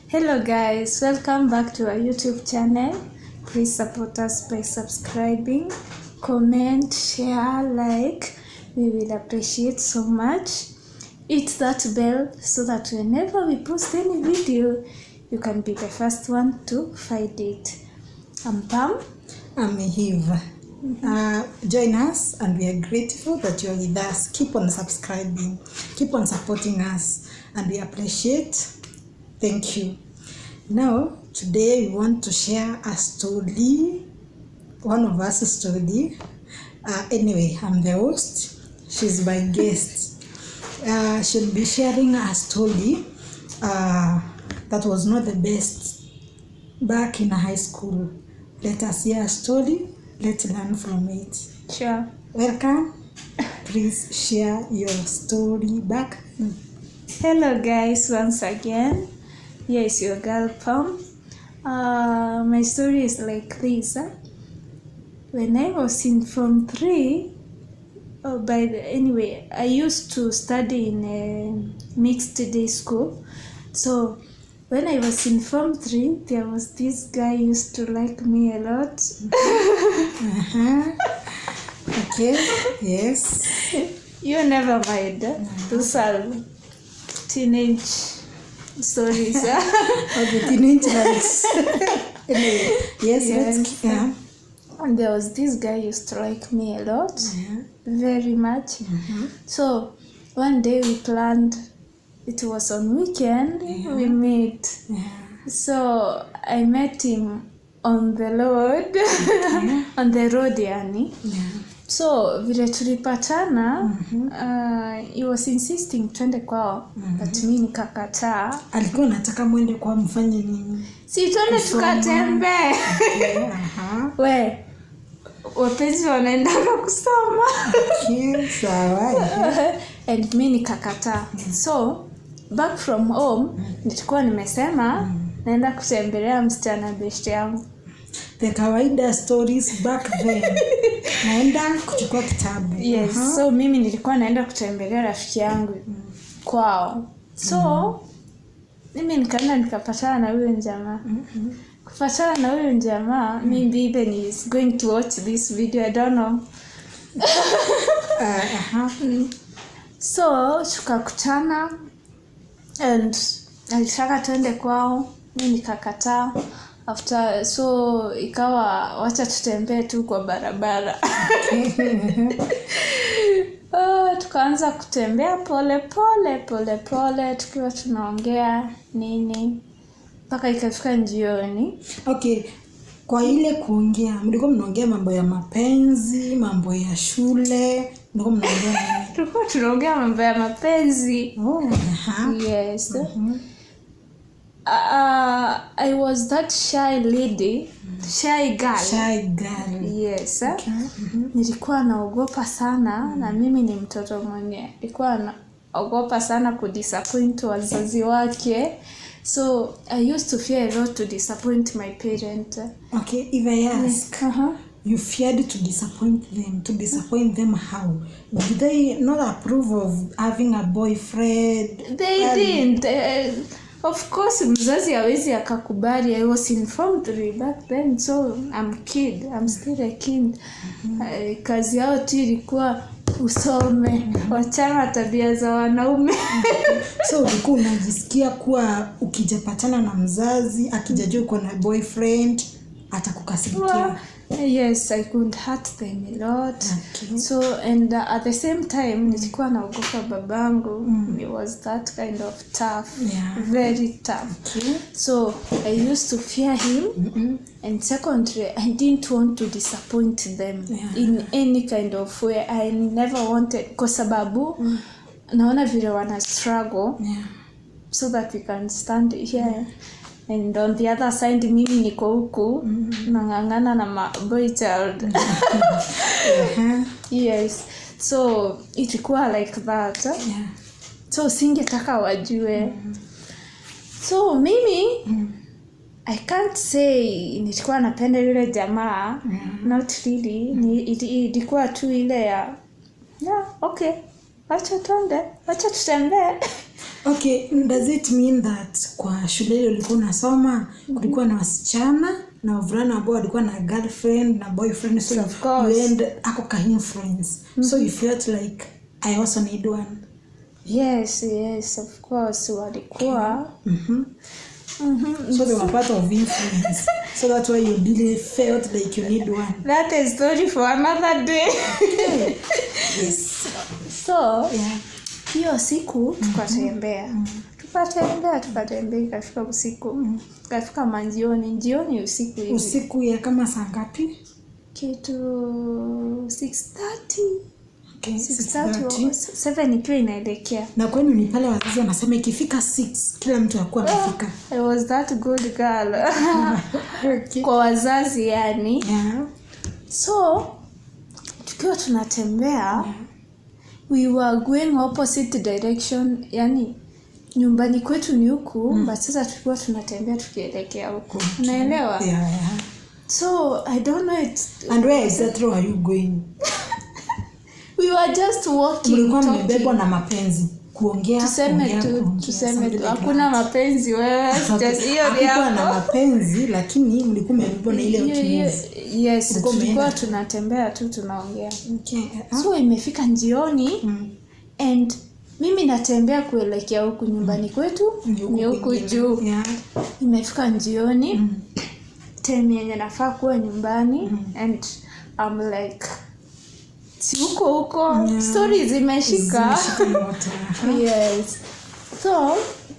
Hello guys, welcome back to our YouTube channel. Please support us by subscribing, comment, share, like. We will appreciate so much. Hit that bell so that whenever we post any video, you can be the first one to find it. I'm Pam. I'm Eve. Uh, join us, and we are grateful that you're with us. Keep on subscribing, keep on supporting us, and we appreciate. Thank you. Now, today we want to share a story, one of us story. Uh, anyway, I'm the host. She's my guest. Uh, she'll be sharing a story uh, that was not the best back in high school. Let us hear a story. Let's learn from it. Sure. Welcome. Please share your story back. Hello guys, once again. Here is your girl Pam. Uh, my story is like this. Huh? When I was in Form 3, oh, by the, anyway, I used to study in a mixed day school. So when I was in Form 3, there was this guy used to like me a lot. Uh-huh. Okay. Yes. You never mind. huh? Those are teenage stories. huh? Of the teenage lives. anyway, yes. Yes. Let's, yeah. And there was this guy used to like me a lot, Yeah. very much. Mhm. So one day we planned, it was on weekend, we met. Yeah. So I met him on the road, on the road yani. Yeah. So vile tulipatana, uh, he was insisting twende kwao, but mi nikakataa. Alikuwa anataka mwende kwa mfanye nini? Si twende tukatembee. Yeah. Aha. We, wapenzi wanaendaga kusoma. Okay. Sawa. yeah. and mi nikakataa so back from home nilikuwa nimesema naenda kutembelea msichana best yangu The kawaida stories back then. Naenda kuchukua kitabu. yes Aha. so mimi nilikuwa naenda kutembelea rafiki yangu kwao so mimi nikaenda nikapatana na huyo jamaa kupatana na huyo jamaa maybe even he is going to watch this video i don't know Uh, aha. so tukakutana and alitaka tuende kwao mi nikakataa after so ikawa wacha tutembee tu kwa barabara Ah, tukaanza kutembea pole pole pole pole tukiwa tunaongea nini mpaka ikafika jioni okay kwa ile kuongea mlikuwa mnaongea mambo ya mapenzi mambo ya shule mlikuwa mnaongea nini tulikuwa tunaongea mambo ya mapenzi oh, aha. yes uh, i was that shy lady shy girl shy girl yes nilikuwa naogopa sana na mimi ni mtoto mwenye nilikuwa naogopa sana kudisappoint wazazi wake so i used to fear a lot to disappoint my parent okay if i ask uh-huh. you feared to disappoint them to disappoint them how did they not approve of having a boyfriend they didn't uh, of course mzazi awezi akakubali i was informed back then so i'm kid i'm still a kid uh, kazi yao tu ilikuwa usome wachana tabia za wanaume so ulikuwa unajisikia kuwa ukijapatana na mzazi akijajua uko na boyfriend atakukasirikia yes i could hurt them a lot Okay. so and uh, at the same time nilikuwa naogopa babangu he was that kind of tough Yeah. very tough Okay. so i used to fear him and secondly i didn't want to disappoint them Yeah. in any kind of way i never wanted kwa sababu naona vile wana struggle Yeah. so that we can stand here and on the other side mimi niko huku nang'ang'ana na ma boy child Uh-huh. yes so ilikuwa like that Yeah. so singetaka wajue so mimi i can't say nilikuwa napenda yule jamaa not really Ni- ili- ilikuwa tu ile ya yeah, okay wacha twende wacha tutembee okay does it mean that kwa shule ile ulikuwa unasoma kulikuwa na wasichana na wavulana ambao walikuwa na girlfriend na boyfriend so Of course. you end ako ka influence so you felt like i also need one yes yes of course walikuwa mm-hmm. Mhm. so they were part of influence so that's why you really felt like you need one that is story for another day yes so yeah hiyo siku tukatembea tukatembea tukatembea ikafika usiku ikafika manjioni njioni usiku hivi usiku ya kama saa ngapi kitu 6:30 okay, 6:30 6:30. 7 ikiwa inaelekea na kwenu ni pale wazazi wanasema ikifika 6 kila mtu akuwa amefika I was that good girl okay. kwa wazazi yani yeah. so tukiwa tunatembea we were going opposite direction yani nyumbani kwetu ni huku mm. but sasa tulikuwa tunatembea tukielekea huku unaelewa yeah, yeah. so i don't know it and where exactly were you going we were just walking mlikuwa talking. mmebebwa na mapenzi kuongea tuseme kuongea, tu kuongea, tuseme something tu like hakuna that. mapenzi wewe just hiyo ni Hakukuwa na hapo mapenzi lakini mlikuwa mmebebwa na ile Hiyo- hiyo- ukimbizi yes Ulikuwa tulikuwa umeenda. tunatembea tu tunaongea okay. ah. so imefika njioni Mm. and mimi natembea kuelekea huku nyumbani kwetu Ni huku ni huku kwingine. juu Yeah. imefika njioni Mm. time yenye nafaa kuwa nyumbani and I'm like si huko huko Yeah. stori zimeshika Zimeshika moto, aha. yes so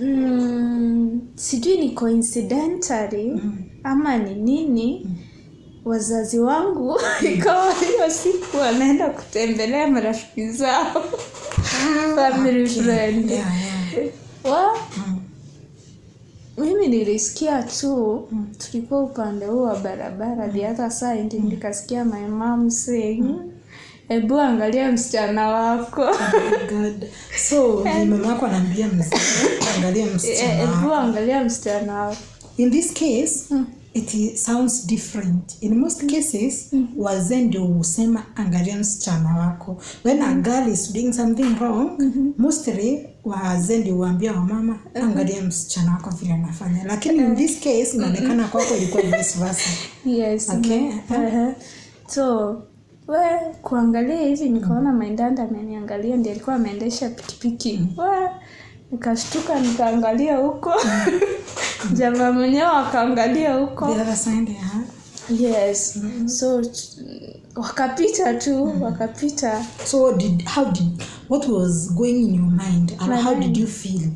mm, sijui ni coincidentally ama ni nini wazazi wangu ikawa hiyo siku wanaenda kutembelea marafiki zao family friend Yeah, yeah. wa Mm. mimi nilisikia tu tulikuwa upande huu wa barabara the other side nikasikia my mom saying hebu angalia msichana wako Oh God. so ni mama wako anaambia mzee angalia Eh, msichana hebu wako. angalia msichana wako in this case it i- sounds different in most cases wazee ndio husema angalia msichana wako when a girl is doing something wrong mostly wazee ndio huambia wamama angalia msichana wako vile anafanya lakini in this case inaonekana kwako ilikuwa vice versa yes okay uh-huh. so we kuangalia hivi nikaona maindanda ameniangalia ndi alikuwa ameendesha pikipiki we nikashtuka nikaangalia huko jamaa mwenyewe akaangalia huko the other side yeah. yes so t- wakapita tu wakapita so what did how did what was going in your mind and My how mind. did you feel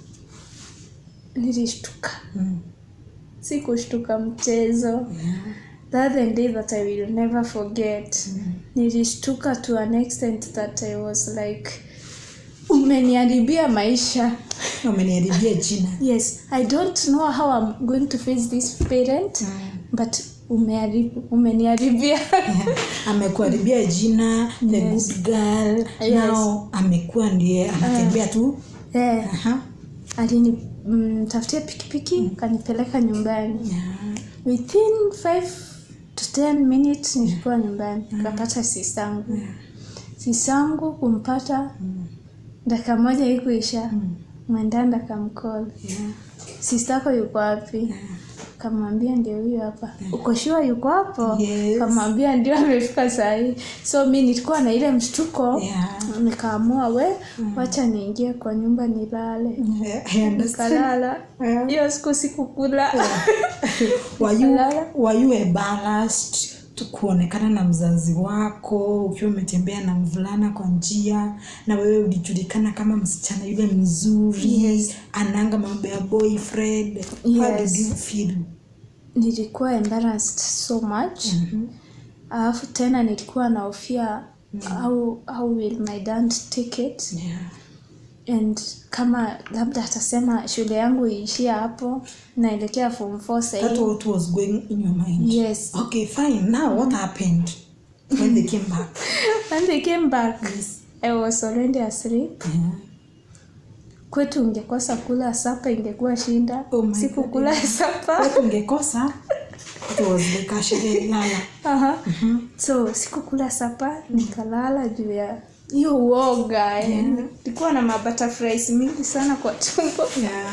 nilishtuka mm. sikushtuka mchezo yeah. that the day that i will never forget nilishtuka to an extent that i was like umeniharibia maisha umeniharibia jina yes i don't know how i'm going to face this parent Mm. but umeharibu umeniharibia Yeah. amekuharibia jina the Yes. good girl Yes. now amekuwa ndiye anatembea tu eh, Aha. alinitafutia pikipiki kanipeleka nyumbani Yeah. within 5 to 10 minutes nilikuwa nyumbani nikapata sisangu sisangu kumpata dakika moja ikuisha mwendanda kamcall Yeah. sistako yuko wapi kamwambia ndio huyo hapa uko shua yuko hapo Yes. kamwambia ndio amefika sahii so mi nilikuwa na ile mshtuko Yeah. nikaamua we wacha niingie kwa nyumba nilale Yeah, I understand. nikalala Yeah. hiyo siku sikukula Were you- Nikalala. were you embarrassed tu kuonekana na mzazi wako ukiwa umetembea na mvulana kwa njia na wewe ulijulikana kama msichana yule mzuri Yes. ananga mambo ya boyfriend how Yes. did you feel nilikuwa embarrassed so much alafu tena nilikuwa naofia how, how will my dad take it yeah. and kama labda atasema shule yangu iishia hapo naelekea form 4 that sahii what was going in your mind yes okay fine now what happened when they came back when they came back yes. i was already asleep yeah. kwetu ungekosa kula sapa ingekuwa shinda Oh my sikukula sapa Watu ungekosa it was like a sherehe lala Aha. so sikukula sapa nikalala juu ya hiyo uoga eh. nilikuwa na mabutterflies mingi sana kwa tumbo Yeah.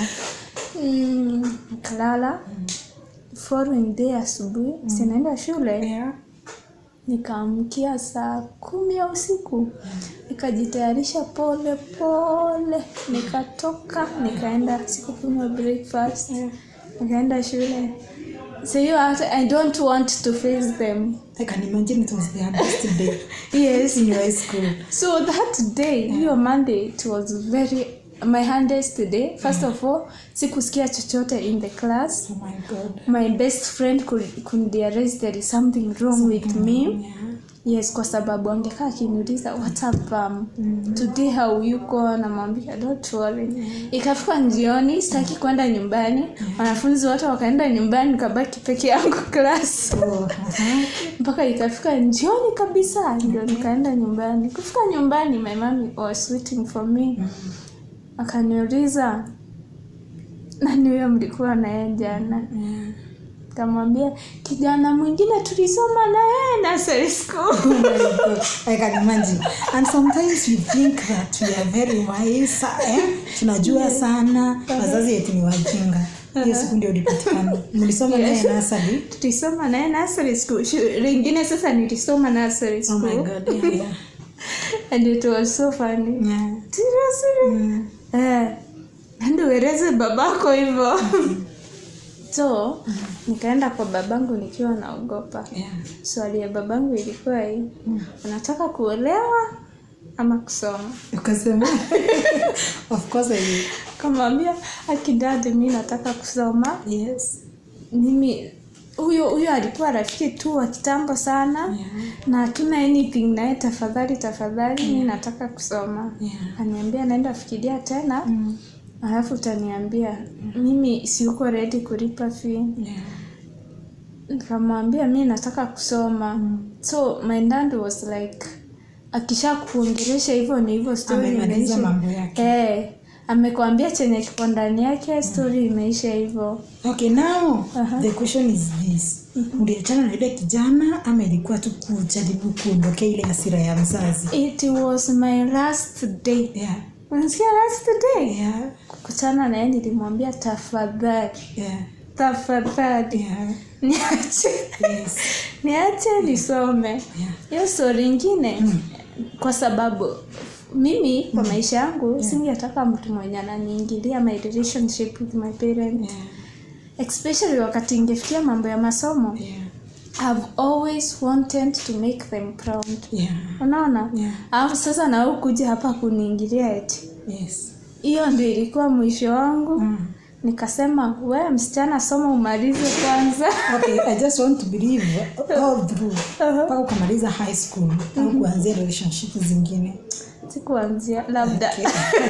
mm, nikalala following day asubuhi sinaenda shule Yeah. nikaamkia saa kumi ya usiku nikajitayarisha pole pole nikatoka nikaenda sikukunywa breakfast Yeah. nikaenda shule so you are, i don't want to face them I can imagine it was the hardest day yes in your high school. so that day hiyo monday it was very my hardest day first of all sikusikia chochote in the class Oh my God. my best friend could, could realize there is something wrong with me Yeah. yes kwa sababu angekaa akiniuliza what up um, today how you go namwambia don't worry ikafika njioni sitaki kwenda nyumbani wanafunzi wote wakaenda nyumbani nikabaki peke yangu class Oh, uh-huh. mpaka ikafika njioni kabisa ndio nikaenda nyumbani kufika nyumbani my mom was waiting for me akaniuliza nani huyo mlikuwa naye jana Yeah. kamwambia kijana mwingine tulisoma na yeye nursery school Oh my God. I can imagine. And sometimes we think that we are very wise. Eh? Tunajua sana. Wazazi yetu ni wajinga. Hiyo siku ndio ulipatikana. Mlisoma naye nasari. tulisoma naye nursery school Shu- lingine sasa nilisoma nursery Oh school my God. Yeah, yeah. and it was so funny Yeah. seriously Mm. eh andi ueleze babako hivyo so nikaenda kwa babangu nikiwa naogopa Yeah. swali ya babangu ilikuwa hii unataka kuolewa ama kusoma Ukasema. of course I will. kamwambia akidadi mi nataka kusoma Yes. mimi huyo huyo alikuwa rafiki tu wa kitambo sana Yeah. na hatuna anything naye tafadhali tafadhali mi nataka kusoma Yeah. aniambia naenda fikiria tena Mm. alafu utaniambia mimi siuko ready kulipa fee Yeah. nikamwambia mi nataka kusoma so my dad was like akisha kuongelesha hivyo ni hivyo story Amemaliza imeisha mambo yake. eh amekwambia chenye kiko ndani yake story imeisha hivyo Okay, now Aha. the question is this. Uliachana na yule kijana ama ilikuwa tu kujaribu kuondokea ile hasira ya mzazi? it was my last day Yeah. unasikia last day Yeah. kukutana naye nilimwambia tafadhali Yeah. tafadhali Yeah. niache Yes. niache nisome Yeah. hiyo stori ingine kwa sababu mimi kwa maisha yangu singetaka mtu mwenye ananiingilia my relationship with my parents Yeah. especially wakati ingefikia mambo ya masomo Yeah. I've always wanted to make them proud Yeah. unaona Yeah. alafu sasa na wewe kuja hapa kuniingilia eti Yes. hiyo ndio ilikuwa mwisho wangu Mm. nikasema we msichana soma umalize kwanza Okay, I just want to believe all through mpaka ukamaliza high school au kuanzia relationship zingine. sikuanzia labda Okay.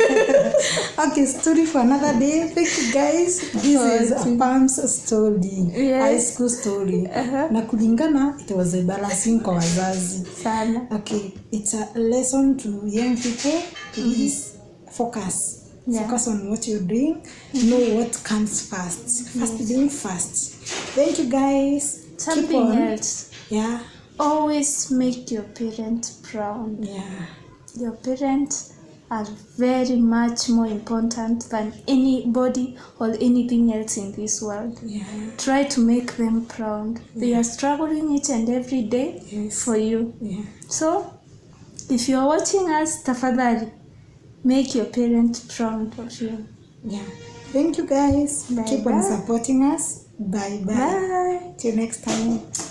okay, story for another day. Thank you guys. This is a Pam's story. Yes. High school story. Uh-huh. Na kulingana it was embarrassing kwa wazazi. sana Okay, it's a lesson to young people. Please focus. Yeah. Focus on what you're doing. Know what comes first. First being first. Thank you guys. Keep something on. else Yeah. always make your parents proud Yeah. your parents are very much more important than anybody or anything else in this world Yeah. try to make them proud they are struggling each and every day Yes. for you Yeah. so if you're watching us tafadhali make your parents proud of you Yeah. Thank you guys. Bye Keep on bye. supporting us. Bye bye. bye Till next time.